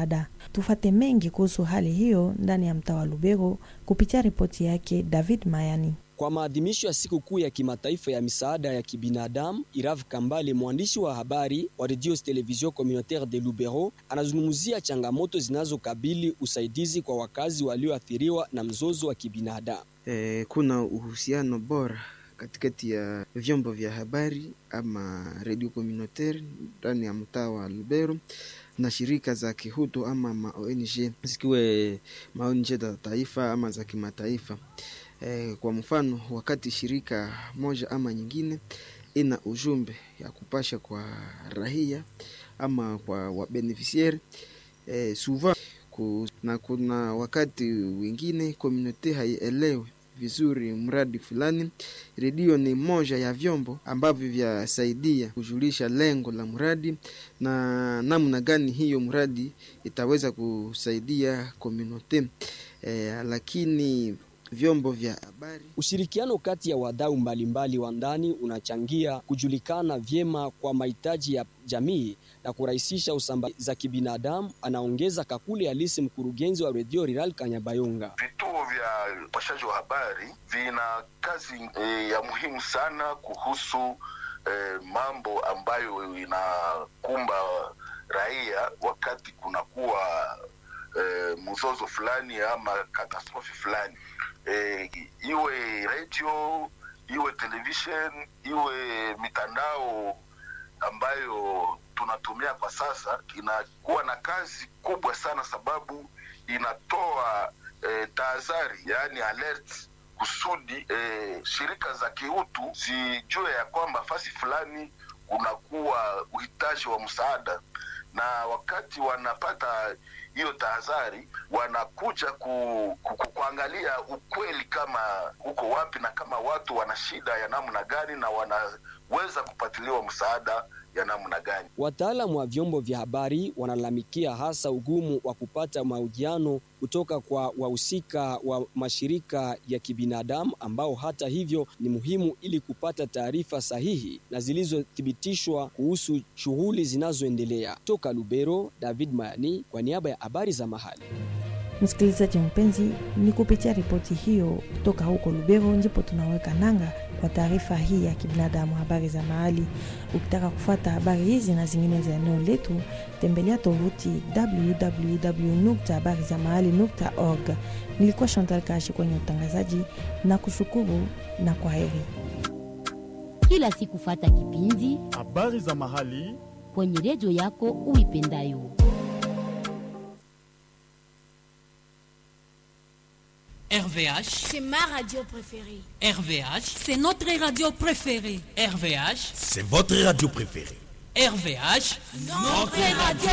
msaada. Tufate mengi kuhusu hali hiyo ndani ya mtaa wa Lubero kupitia ripoti yake David Mayani. Kwa maadhimisho ya siku kuu ya kimataifa ya misaada ya kibinadamu, Irav Kambale, mwandishi wa habari wa Radio Television Communautaire de Lubero, anazungumzia changamoto zinazokabili usaidizi kwa wakazi walioathiriwa na mzozo wa kibinadamu. Eh, kuna uhusiano bora katikati ya vyombo vya habari ama radio communautaire ndani ya mtaa wa Lubero na shirika za kihutu ama ma ONG zikiwe ma ONG za taifa ama za kimataifa. E, kwa mfano wakati shirika moja ama nyingine ina ujumbe ya kupasha kwa rahia ama kwa wabeneficiaire e, souvent ku, na kuna wakati wengine komunote haielewe vizuri mradi fulani. Redio ni moja ya vyombo ambavyo vyasaidia kujulisha lengo la mradi na namna gani hiyo mradi itaweza kusaidia komunote e, lakini vyombo vya habari. Ushirikiano kati ya wadau mbalimbali wa ndani unachangia kujulikana vyema kwa mahitaji ya jamii na kurahisisha usambazaji za kibinadamu, anaongeza Kakule Alisi, mkurugenzi wa redio Rural Kanyabayonga. Vituo vya upashaji wa habari vina kazi e, ya muhimu sana kuhusu e, mambo ambayo inakumba raia wakati kunakuwa e, mzozo fulani ama katastrofi fulani e, iwe radio iwe television iwe mitandao ambayo tunatumia kwa sasa inakuwa na kazi kubwa sana, sababu inatoa e, tahadhari, yaani alert kusudi e, shirika za kiutu zijue ya kwamba fasi fulani kunakuwa uhitaji wa msaada, na wakati wanapata hiyo tahadhari wanakuja ku, ku, ku, kuangalia ukweli kama uko wapi na kama watu wana shida ya namna gani na wanaweza kupatiliwa msaada ya namna gani. Wataalamu wa vyombo vya habari wanalalamikia hasa ugumu wa kupata mahojiano kutoka kwa wahusika wa mashirika ya kibinadamu ambao hata hivyo ni muhimu ili kupata taarifa sahihi na zilizothibitishwa kuhusu shughuli zinazoendelea. Toka Lubero, David Mayani kwa niaba ya habari za mahali. Msikilizaji mpenzi, ni kupitia ripoti hiyo toka huko Lubero ndipo tunaweka nanga kwa taarifa hii ya kibinadamu, habari za mahali. Ukitaka kufuata habari hizi na zingine za eneo letu, tembelea tovuti www.habarizamahali.org. Nilikuwa Chantal Kashi kwenye utangazaji na kushukuru na kwa heri. Kila siku fata kipindi habari za mahali kwenye redio yako uipendayo. RVH, C'est ma radio préférée. RVH, C'est notre radio préférée. RVH, c'est votre radio préférée. RVH, Notre radio